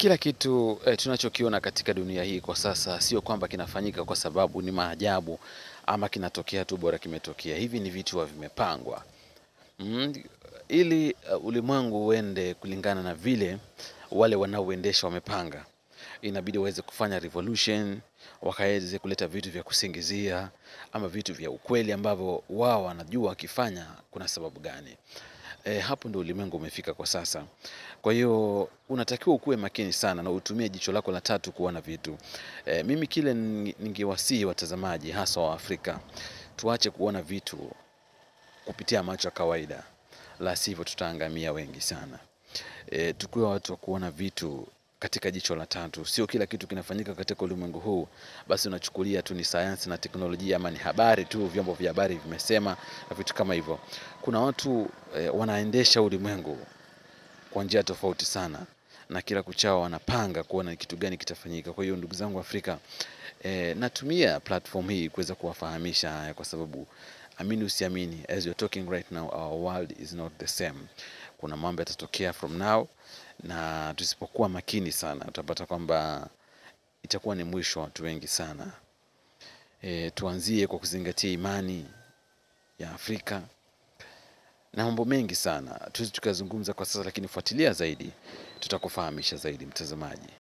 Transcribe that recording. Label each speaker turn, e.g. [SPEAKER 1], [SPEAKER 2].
[SPEAKER 1] kila kitu eh, tunachokiona katika dunia hii kwa sasa sio kwamba kinafanyika kwa sababu ni maajabu ama kinatokea tu bora kimetokea. Hivi ni vitu huwa vimepangwa mm, ili uh, ulimwengu uende kulingana na vile wale wanaoendesha wamepanga. Inabidi waweze kufanya revolution, wakaweze kuleta vitu vya kusingizia ama vitu vya ukweli ambavyo wao wanajua wakifanya kuna sababu gani. E, hapo ndio ulimwengu umefika kwa sasa. Kwa hiyo unatakiwa ukuwe makini sana na utumie jicho lako la tatu kuona vitu. E, mimi kile ninge- ningewasihi watazamaji hasa wa Afrika tuache kuona vitu kupitia macho ya kawaida, la sivyo tutaangamia wengi sana. E, tukuwe watu wa kuona vitu katika jicho la tatu. Sio kila kitu kinafanyika katika ulimwengu huu basi unachukulia tu ni sayansi na teknolojia ama ni habari tu, vyombo vya habari vimesema na vitu kama hivyo. Kuna watu e, wanaendesha ulimwengu kwa njia tofauti sana na kila kuchao wanapanga kuona ni kitu gani kitafanyika. Kwa hiyo ndugu zangu Afrika, e, natumia platform hii kuweza kuwafahamisha haya kwa sababu amini usiamini, as you're talking right now our world is not the same. Kuna mambo yatatokea from now, na tusipokuwa makini sana utapata kwamba itakuwa ni mwisho wa watu wengi sana. E, tuanzie kwa kuzingatia imani ya Afrika na mambo mengi sana tuwezi tukazungumza kwa sasa, lakini fuatilia zaidi, tutakufahamisha zaidi mtazamaji.